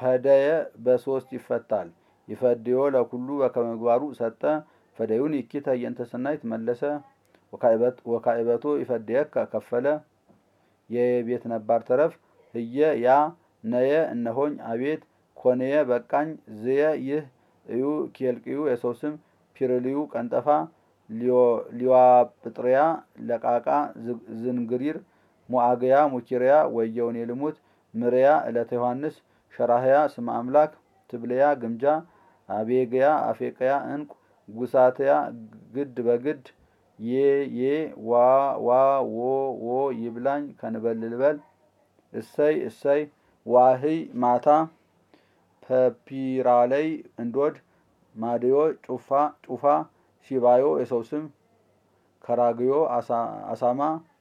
ፈደየ በሶስት ይፈታል። ይፈድዮ ለኩሉ በከመ ምግባሩ ሰጠ ፈደዩን ይኪተ እየንተ ሰናይት መለሰ ወካዕበቶ ይፈድየከ ከፈለ የቤት ነባር ተረፍ ህየ ያ ነየ እነሆኝ አቤት ኮንየ በቃኝ ዝየ ይህ እዩ ኬልቅዩ የሰው ስም ፒርልዩ ቀንጠፋ ሊዋጵጥርያ ለቃቃ ዝንግሪር ሞአግያ ሙኪርያ ወየውን የልሙት ምርያ ዕለተ ዮሐንስ ሸራህያ ስመ አምላክ ትብልያ ግምጃ አቤግያ አፌቅያ እንቁ ጉሳትያ ግድ በግድ ዬ ዬ ዋ ዋ ዎ ዎ ይብላኝ ከንበልልበል እሰይ እሰይ ዋህይ ማታ ፐፒራለይ እንዶድ ማድዮ ጩፋ ጩፋ ሲባዮ የሰው ስም ከራግዮ አሳማ